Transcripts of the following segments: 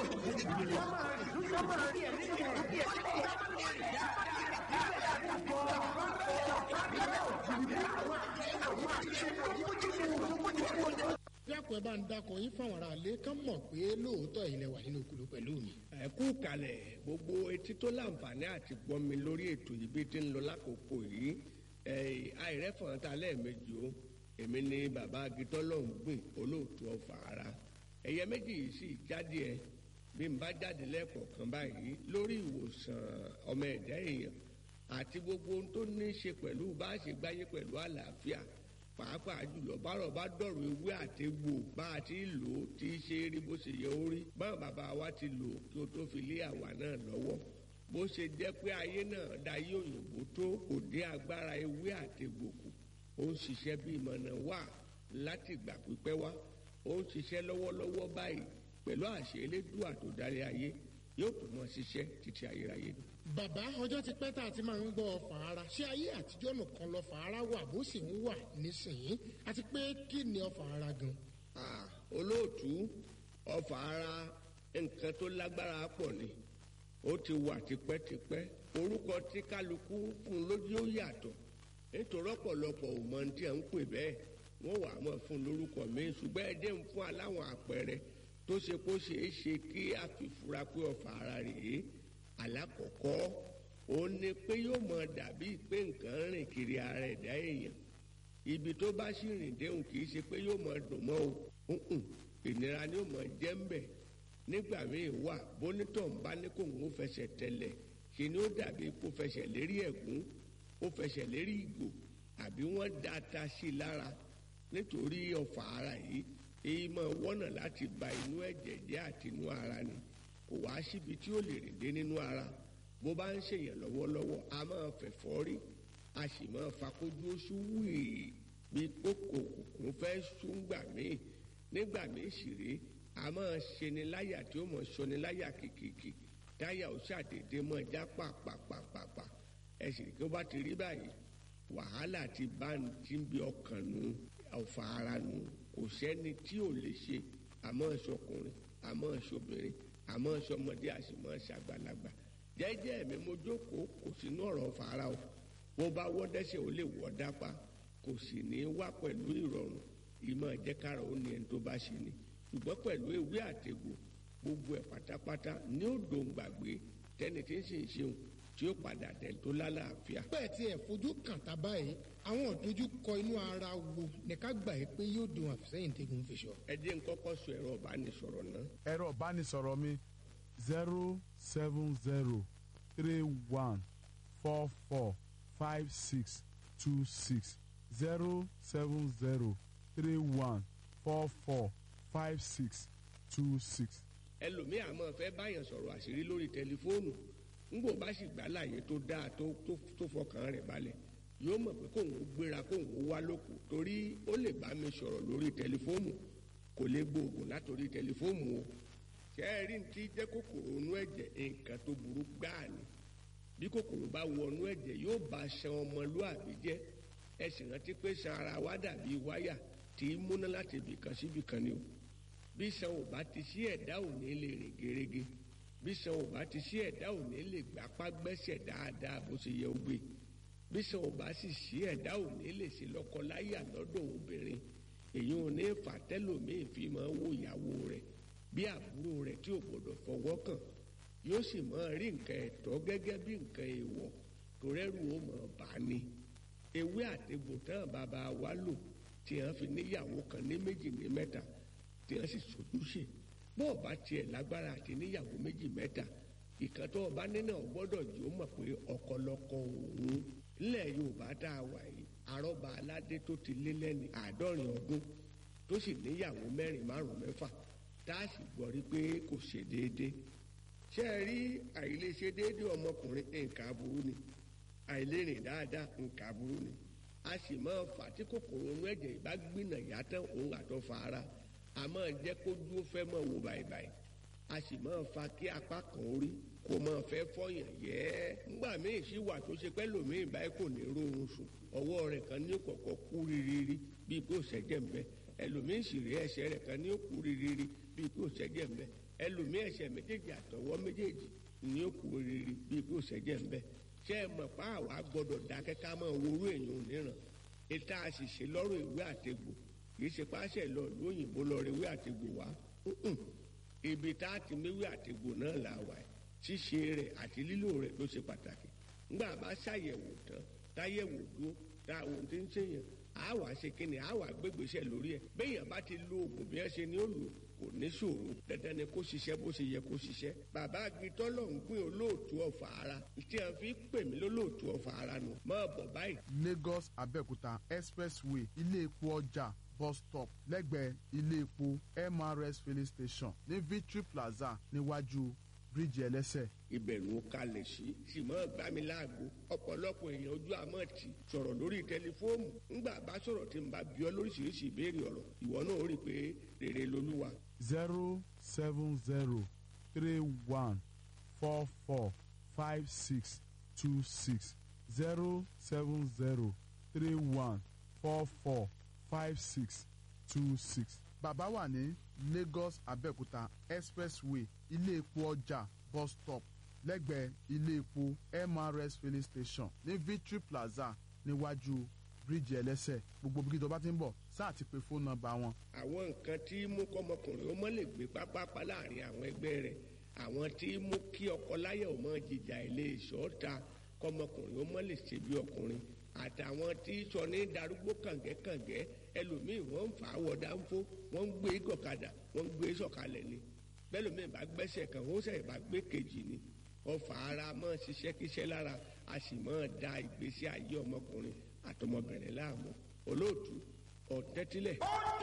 dákun ẹ bá ń dakọ̀ yín fáwọn ará ilé kán mọ̀ pé lóòótọ́ ilẹ̀ wà nínú kùlù pẹ̀lú mi. ẹ kú kalẹ̀ gbogbo etí tó láǹfààní àti gbọ́ mi lórí ètò yìí bí ti ń lọ lákòókò yìí àìrẹ́fọ̀n ta lẹ́ẹ̀mejì o èmi ni bàbá agitọ́lọ́hún gbìn olóòtú ọ̀fà ara ẹ̀yẹ méjì yìí sì jáde ẹ bí n bá jáde lẹ́ẹ̀kọ̀ọ̀kan báyìí lórí ìwòsàn ọmọ ẹ̀dá èèyàn àti gbogbo ohun tó ní í ṣe pẹ̀lú bá a ṣe gbáyé pẹ̀lú àlàáfíà pàápàá jùlọ bárọ̀ bá dọ̀rọ̀ ewé àtegbò bá a ti lò ó ti ṣe é rí bó ṣe yẹ ó rí báwọn bàbá wa ti lò ó kí o tó fi lé àwa náà lọ́wọ́ bó ṣe jẹ́ pé ayé náà dayé òyìnbó tó kò dé agbára ewé àtegbò kù ó ń ṣiṣẹ́ bí ìmọ̀nà wà láti ìgbà pípẹ́ wá ó ń ṣiṣẹ́ lọ́wọ́lọ́wọ́ báyìí pẹ̀lú àṣẹ elédùà tó darí ayé yóò tún mọ ṣiṣẹ́ títí ayérayé ni. bàbá ọjọ́ ti pẹ́ tá a ti máa ń gbọ́ fàárà ṣé ayé àtijọ́ nìkan lọ fàárà wà bó sì ń wà nísìnyí àti pé kí ni ọfà ara gan. olóòtú ọfà ara nǹkan tó lágbára pọ̀ ni ó ti wà tipẹ́tipẹ́ orúkọ tí kálukú fún lójú ó yàtọ̀ nítorí ọ̀pọ̀lọpọ̀ ò mọ tí à ń pè bẹ́ẹ̀ wọ́n wà á mọ̀ fún lórúkọ mi ṣùgbọ́n ẹ dé ń fún aláwọn àpẹẹrẹ tó ṣe kó ṣeé ṣe kí a fi fura pé ọfà ara rèé alákọ̀ọ́kọ́ ó ní pé yóò mọ dàbí pé nǹkan rìn kiri ara ẹ̀dá èèyàn ibi tó bá sì rìn déhùn kì í ṣe pé yóò mọ dùn mọ́ o ìnira ni yóò mọ jẹ́ ń bẹ̀ nígbà míì wà bónítọ̀ ń bá ní kò ń fẹsẹ̀ tẹ̀lẹ̀ ṣe ni ó dàbí kó fẹsẹ̀ lérí ẹ̀gún ó fẹsẹ̀ lérí ìgò àbí wọ́n da ata sí i lára nítorí ọfà ara yìí èyí máa wọ́nà láti ba inú ẹ̀jẹ̀ jẹ́ àti inú ara ni kò wá síbi tí ó lè rìn dé nínú ara bó bá ń ṣèyàn lọ́wọ́lọ́wọ́ a máa fẹ̀fọ́ rí a sì máa fakójú oṣù wíì bí kókò kòkòrò fẹ́ súngbà míì nígbà míì sì rí a máa ṣeni láyà tí ó mọ̀ ṣọni láyà kìkìkì táyà ó ṣàdédé mọ́ já pàpàpàpàpà ẹ̀sìn kí ó bá ti rí báyìí wàhálà ti bá ti ń bi ọkàn nù ọ̀fà ara nù kò sẹ́ni tí ò lè ṣe àmọ́ ṣọkùnrin àmọ́ ṣobìnrin àmọ́ ṣọmọdé àṣìmọ́ ṣàgbàlagbà jẹ́jẹ́ mi mo jókòó kò sínú ọ̀rọ̀ fara o bó bá wọ́ dẹ́sẹ̀ ó lè wọ́ dápá kò sì ní í wá pẹ̀lú ìrọ̀rùn ìmọ̀ ẹ̀jẹ̀kára ó ní ẹni tó bá ṣe ni ṣùgbọ́n pẹ̀lú ewé àtegbò gbogbo ẹ̀ pátápátá ní ó dòun gbàgbé tẹ́ni tí ń sì ń ṣeun tí ó padà dẹ̀ tó lálàáfíà. bẹ́ẹ̀ tí ẹ̀ fojú kàn tá báyìí àwọn òdojú kọ inú ara wo ní ká gbà yìí pé yóò dùn àfisẹ́yìn tẹ́gun fi sọ. ẹ jẹ́ n kọ́kọ́ sọ ẹ̀rọ ìbánisọ̀rọ̀ náà. ẹ̀rọ ìbánisọ̀rọ̀ mi zero seven zero three one four four five six two six zero seven zero three one four four five six two six. ẹlòmíì àmọ́ fẹ́ báyàn sọ̀rọ̀ àṣírí lórí tẹlifóònù ńgbò bá sì gbà láàyè tó dáa tó tó fọkàn rẹ̀ balẹ̀ yóò mọ̀ pé kóun ó gbéra kóun ó wá lóko torí ó lè bá mi sọ̀rọ̀ lórí tẹlifóònù kò lè gbóògùn látòrí tẹlifóònù o ṣé ẹ rí ti jẹ́ kòkòrò inú ẹ̀jẹ̀ nǹkan tó burú gbáà ni bí kòkòrò bá wọnú ẹ̀jẹ̀ yóò bá ṣan ọmọlúàbí jẹ́ ẹ sì rántí pé ṣan ara wa dàbí wáyà tí í múná láti ibìkan síbìkan ni o bí ṣan ò bá ti sí ẹ̀dá ò ní lè rìn gerege bí ṣan ò bá ti sí ẹ̀dá ò ní lè gbapá gbẹ́sẹ̀ dáadáa bó ṣe yẹ ó gbé bí ṣan ò bá sì sí ẹ̀dá ò ní lè ṣe lọ́kọláyà lọ́dọ̀ obìnrin èyí ò ní fà tẹ́lòmíì fi máa wo ìyàwó rẹ̀ bí àbúrò rẹ̀ tí ò gbọdọ̀ fọwọ́ kàn yóò sì máa rí nǹkan ẹ̀tọ́ gẹ́gẹ́ bí nǹkan èèwọ̀ tó rẹ́rù ó mọ̀ bá ní. ewé àtegbò tán bàbá wa lò tí wọ́n fi níyàwó kan ní méjì ní mẹ́ta tí wọ́n sì sojúṣe bó o bá tiẹ̀ lágbára àti níyàwó méjì mẹ́ta ìkan tó o bá nínú ọgbọ́dọ̀ jù ó mọ̀ pé ọ̀kọ̀lọ̀kọ̀ òun nílẹ̀ Yorùbá tá a wà yìí àrọ́bà aládé tó ti lé lẹ́ni àádọ́rin ọdún tó sì níyàwó mẹ́rin márùn-ún mẹ́fà tá a sì gbọ́ rí pé kò ṣe déédé ṣé ẹ rí àìlèṣe déédé ọmọkùnrin nǹkan aburú ni àìlérìn dáadáa nǹkan aburú ni a sì máa fà tí kòkòrò inú ẹ̀jẹ̀ ìbá gbìnà yàtọ̀ òun àtọ̀fà ara a máa jẹ́ kó dúró fẹ́ máa wò báyìí a sì máa fa kí apá kan orí kó máa fẹ́ fọyàn yẹ́ ńgbà míì sí wà tó ṣe pẹ́ lòmíì báyìí kò ní rórun sùn ọwọ́ rẹ̀ kan ní kọ̀kọ́ kú rírírí bíi kó ṣẹ́jẹ̀ ń bẹ ẹlòmíì sì rí ẹsẹ̀ rẹ̀ kan ní kú rírírí bíi kó ṣẹ́jẹ̀ ń bẹ ẹlòmíì ẹsẹ̀ méjèèjì àtọwọ́ méjèèjì ní òkú rere bí kò sẹ́jẹ̀ ń bẹ́ ṣé ẹ mọ̀ pa àwa gbọ́dọ̀ dákẹ́ ká máa worú èèyàn níran ètò àṣìṣe lọ́rùn ìwé àtegbò kì í ṣe páṣẹ lọ lóyìnbó lọ rí ìwé àtegbò wá ibi tá a ti méwé àtegbò náà là wà ṣíṣe rẹ̀ àti lílò rẹ̀ ló ṣe pàtàkì ńgbà bá ṣàyẹ̀wò tán táyẹ̀wò dúró tá àwọn tí ń ṣèyàn á wà ṣe kíni á wà gbégbèsè lórí ẹ̀ béèyàn bá ti lo oògùn bí wọ́n ṣe ní ó lò kò ní ṣòro dandan ni kó ṣiṣẹ́ bó ṣe yẹ kó ṣiṣẹ́ bàbá agbitọ́lọ̀ ń gbé olóòtú ọ̀fà ara tí a fi pè mí lólóòtú ọ̀fà ara nù máa bọ̀ báyìí. lagos abẹ́òkúta expressway ilé epo ọjà bus stop lẹ́gbẹ̀ẹ́ ilé epo mrs filling station ní victory plaza níwájú bíríìjì ẹlẹ́sẹ̀. ìbẹ̀rù kalẹ̀ sí sì mọ́ gbá mi láago ọ̀pọ̀lọpọ̀ èèyàn ojú àmọ́ ti sọ̀rọ̀ lórí tẹlifóònù ńgbà bá sọ̀rọ̀ tí n bá bí ọ lóríṣiríṣi ìbéèrè ọ̀rọ̀ ìwọ náà ó rí i pé rere lolúwa. zero seven zero three one four four five six two six zero seven zero three one four four five six two six. bàbá wà ní lagos abẹ́òkúta expressway ilé epo ọjà bus stop lẹ́gbẹ̀ẹ́ ilé epo mrs filling station ní victory plaza níwájú bíríìjì ẹlẹ́sẹ̀ gbogbo bí tó bá ti ń bọ̀ sáà ti pe fóònù nọ́mbà wọn. àwọn nǹkan tí mú kọ́mọkùnrin ó mọ́ lè gbé pápápá láàrin àwọn ẹgbẹ́ rẹ̀ àwọn tí mú kí ọkọ láyà ó mọ́ jìjà ilé ìṣọ́ta kọ́mọkùnrin ó mọ́ lè ṣe bí ọkùnrin àtàwọn tí sọ ní darúgbó kàngẹ́kàngẹ́ ẹlòmíì wọ́n ń fà á wọ̀ dáńfó wọ́n ń gbé gọ̀kadà wọ́n ń gbé sọ̀kalẹ̀ ni bẹ́lòmíì bá gbẹ́sẹ̀ kan ó sẹ̀ bá gbé kejì ni ọfà ara mọ́ ṣiṣẹ́ kíṣẹ́ lára a sì mọ́ da ìgbésí ayé ọmọkùnrin àtọmọbìnrin láàmú olóòtú ọ̀tẹ́tílẹ̀.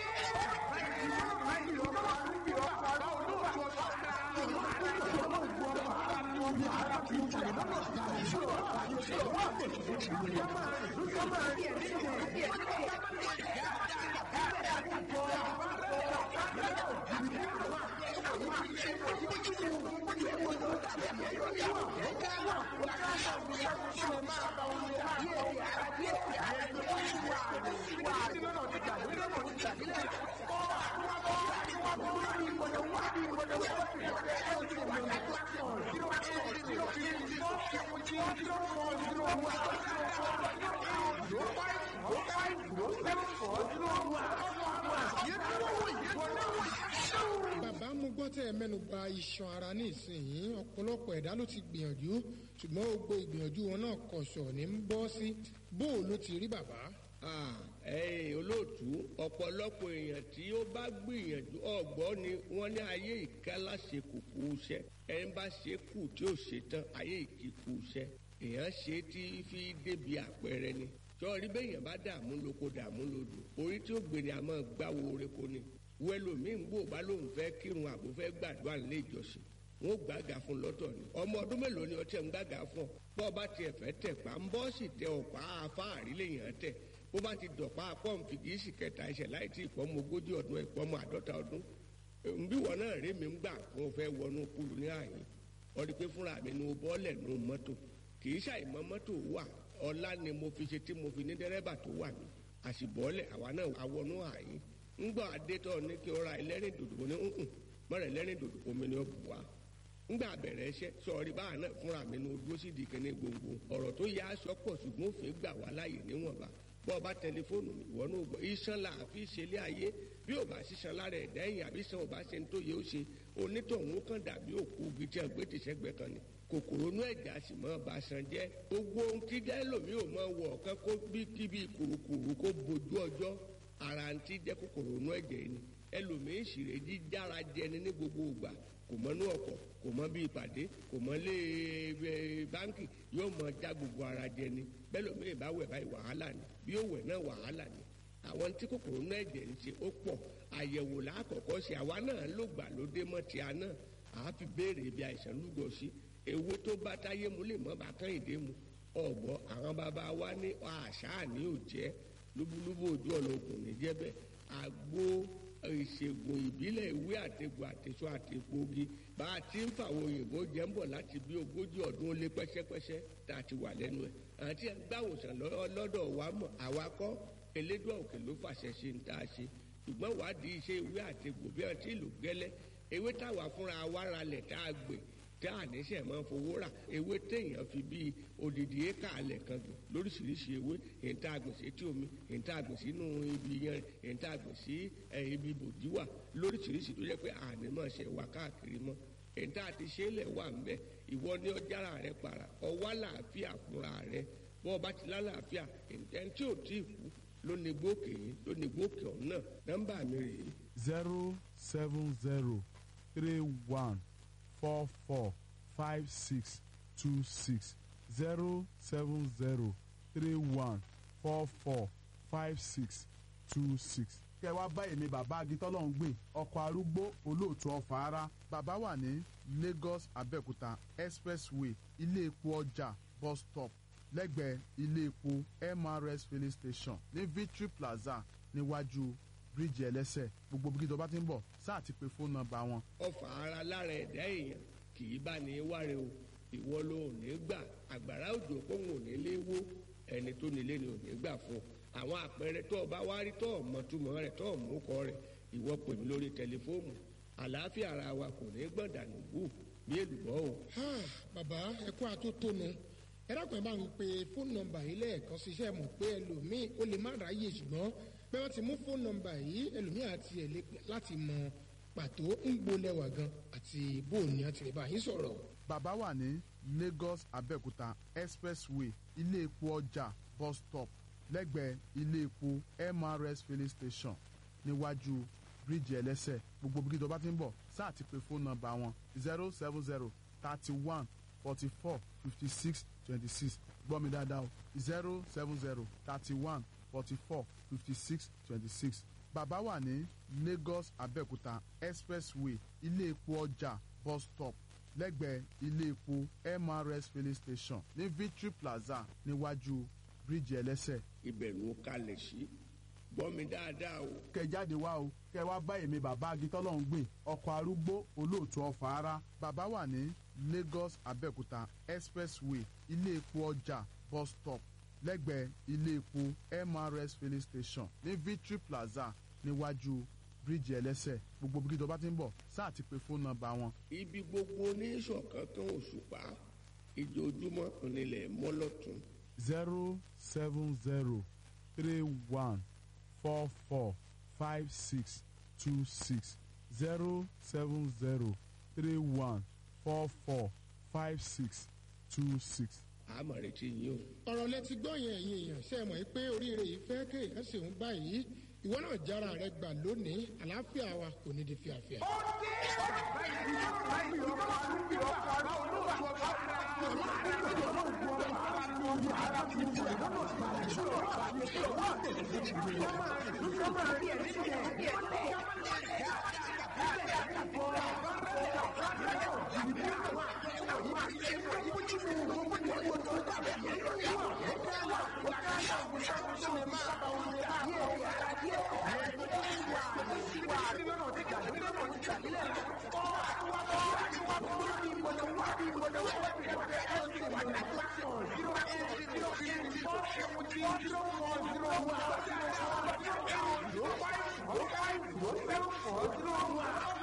bàbá mo gbọ́ tẹ́ ẹ mẹ́nu ba iṣan ara ní ìsinyìí ọ̀pọ̀lọpọ̀ ẹ̀dá ló ti gbìyànjú ṣùgbọ́n gbogbo ìgbìyànjú wọn náà kọ̀ṣọ̀ ní ń bọ́ sí bó o ló ti rí bàbá. Ah, ẹ̀yin olóòtú ọ̀pọ̀lọpọ̀ èèyàn tí ó bá gbìyànjú ọ̀gbọ́n ni wọ́n ní ayé ìkálá ṣe kùkù iṣẹ́ ẹni bá ṣe kù tí ó ṣe tán ayé ìkíkù iṣẹ́ èèyàn ṣe tí fi débi àpẹẹrẹ ni sọ́ọ́rí bẹ́yàn bá dààmú lóko dààmú lodò orí tí ó gbèrè àmọ́ gbáwo oreko ni wẹ́lòmíì ń gbò bá lóun fẹ́ kírun àbò fẹ́ gbàdúrà nílé ìjọsìn wọn ò gbàgà fún lọ́tọ̀ ni ọmọ ọdún mélòó ni ọtí ẹ̀ ń gbàgà fún ọ bọ́ ọ bá tiẹ̀ fẹ́ tẹ̀ pa ń bọ́ sì tẹ ọ̀pá afáàrí lèèyàn tẹ̀ bó bá ti dọ̀pá pọ́ǹpì kì í sì kẹta ẹsẹ̀ láì tí ìpọ́nmọ ogójì ọdún ìpọ́nmọ àádọ́ta ọdún nbí wọn náà rí mi ń gbà fún ọ fẹ́ wọnú kúlù ní àyè ọdí pé fúnra mi nu bọ́ọ̀lẹ̀ nu mọ́tò kì í ṣàìmọ́ mọ́tò wà ọlá ni mo fi ṣe tí mo fi ní dẹ́rẹ́bà tó wà mí àṣìbọ́ọ̀lẹ̀ àwa náà àwọnú àyè ńgbọ́ adétọ́ ní kí ó ra ẹlẹ́rìn dòdò ní nkùn mọ́rẹ̀ ẹlẹ́rìn dòdò omi ni ó bù wá ńgbà bẹ̀rẹ̀ iṣẹ́ sọ̀rí báà náà fúnra mi ní ojú sí di kíní gbòǹgbò ọ̀rọ̀ tó yá aṣọ pọ̀ ṣùgbọ́n òfin gbà wá láàyè níwọ̀nba bọ́ ọba tẹlifóònù ìwọ náà gbọ́ iṣan là á fi ṣe ilé ayé bí ò bá ṣiṣan lára ẹ̀dá ẹ̀yìn àbí sàn ò bá ṣe ń tó yẹ ó ṣe onítọ̀hún kan dàbí òkú igi tí a gbé tìṣẹ́gbẹ́ kan ni kòkòrò inú ẹ̀já sì mọ́ ba san jẹ́ gbogbo ohun tí dẹ́lòmí ò mọ wọ̀ ọ̀kan kó bí kíbi kùrùkùrù kó bojú ọjọ́ ara ń ti jẹ́ kòkòrò inú ẹ̀jẹ̀ ni ẹlòmíín ṣìrè jíjára jẹni ní gbogbo ìgbà kò mọ inú ọkọ̀ kò mọ bí ìpàdé kò mọ lé báńkì yóò mọ já gbogbo ara jẹni bẹ́lòmíín bá wẹ̀ báyìí wàhálà ni bí ó wẹ̀ náà wàhálà ni àwọn tí kòkòrò inú ẹ̀jẹ̀ ń ṣe ó pọ̀ àyẹ̀wò lákọ̀ọ́kọ́ ṣe àwa náà ló gbà lóde mọ́ ti àná àá fi béèrè ibi àìsàn lúgọ sí ewé tó bá táyé mu lè mọ́ bá kán ìdè mu ọ̀gbọ́ àwọn bàbá wa ní àṣà ní òjẹ́ lúbúlúbú ojú ọ̀nà ògùn ní jẹ́bẹ̀ àgbo ìṣègùn ìbílẹ̀ ìwé àtẹ̀gùn àtẹ̀sọ àtẹ̀gbògi bá a ti ń fàwọn òyìnbó jẹ́ ń bọ̀ láti bí ogójì ọdún ó lé pẹ́sẹ́pẹ́sẹ́ tá a ti wà lẹ́nu ẹ̀ àti gbàwòsàn lọ́dọ̀ wa mọ̀ àwa kọ́ elédùn òkè ló fàṣẹ ṣe ń tá a ṣe ṣùgbọ́n wádìí iṣẹ́ ìwé àtẹ̀gbò bí wọ́n ti lò gẹ́lẹ́ ewé táwa fúnra wa ralẹ̀ tá a gbè tá a níṣẹ́ máa fowó rà ewé téèyàn fi bíi odidi éka alẹ̀ kan gbìn lóríṣiríṣi ewé èyí tá a gbìn sí etí omi èyí tá a gbìn sínú ibi yẹn èyí tá a gbìn sí ibi bòdíwà lóríṣiríṣi tó jẹ́ pé àní máa ṣe wà káàkiri mọ́ èyí tá a ti ṣe é lẹ̀ wà ń bẹ̀ ìwọ ní ọjàrà rẹ para ọwá làáfíà fúnra rẹ bọ́ ọba ti lálàáfíà ẹni tí ò tí ì kú ló ní gbókè ló ní gbókè ọ̀hún náà nọ́mbà mi rèé zero seven zero three one four four five six two six zero seven zero three one four four five six two six. kẹ wá bá èmi bàbá agitọ́lọ́hún gbìn ọkọ̀ arúgbó olóòtú ọ̀fà ara bàbá wà ní Lagos Abẹ́òkúta expressway ilé epo ọjà bus stop lẹ́gbẹ̀ẹ́ ilé epo MRS filling station ní Victory Plaza níwájú bíríìjì ẹlẹ́sẹ̀ gbogbo bí kíjọba ti ń bọ̀ sáà ti pe fóònù nọ́mbà wọn. ọfà ara lára ẹ̀dá èèyàn kì í bá ní wáre o ìwọ ló ò ní gbà àgbàrá òjò pòun ò ní lé wó ẹni tó nílé ni ò ní gbà fún àwọn àpẹẹrẹ tó o bá wá rí tó o mọ túmọ̀ rẹ̀ tó o mú kọ rẹ̀ ìwọ pè mí lórí tẹlifóònù àlàáfíà ara wa kò ní gbọ̀dànù bù bí èlùbọ́ o. bàbá ẹkú àtótónu ẹ dákun ẹ bá ń pe fóònù nọ́mbà yìí lẹ́ẹ̀kan ṣiṣẹ́ mọ̀ pé ẹlòmíì ó lè má ráyè ṣùgbọ́n pé wọ́n ti mú fóònù nọ́mbà yìí ẹlòmíì àti ẹ̀ lè pè láti mọ pàtó ń gbolẹ̀wà gan àti bóòní àti lè bá yín sọ̀rọ̀. bàbá wà ní Lagos Abẹ́òkúta expressway ilé epo ọjà bus stop lẹ́gbẹ̀ẹ́ ilé epo MRS filling station níwájú bíríìjì ẹlẹ́sẹ̀ gbogbo bí kíjọba ti ń bọ̀ sáà ti pe fóònù nọ́mbà wọn zero seven zero thirty one forty four fifty six twenty six gbọ́ mi dáadáa o zero seven zero thirty one forty four fifty six twenty six bàbá wà ní Lagos Abẹ́òkúta expressway ilé epo ọjà bus stop lẹ́gbẹ̀ẹ́ ilé epo MRS filling station ní Victory Plaza níwájú bíríìjì ẹlẹ́sẹ̀. ìbẹ̀rù kalẹ̀ sí gbọ́ mi dáadáa o. kẹ jáde wá o kẹ wá bá èmi bàbá agitọ́lọ́hún gbìn ọkọ̀ arúgbó olóòtú ọ̀fà ara bàbá wà ní Lagos Abẹ́òkúta expressway ilé epo ọjà bus stop lẹ́gbẹ̀ẹ́ ilé epo MRS filling station ní Victory Plaza níwájú bíríìjì ẹlẹ́sẹ̀ gbogbo bí kíjọba ti ń bọ̀ sáà ti pe fóònù nọ́mbà wọn. ibi gbogbo oníṣọ̀kan kan òṣùpá ìjojúmọ́ onílẹ̀ mọ́lọ́tún. zero seven zero three one four four five six two six zero seven zero three one four four five six two six. àmọ̀ retí yín o. ọ̀rọ̀ lẹ ti gbọ́ yẹn ẹ̀yin èèyàn ṣe é mọ̀ pé oríire yìí fẹ́ kéèyàn sì ń báyìí ìwọ náà jára rẹ gbà lónìí àlàáfíà wa kò ní di fíafíà. Zero five zero five zero seven four zero one.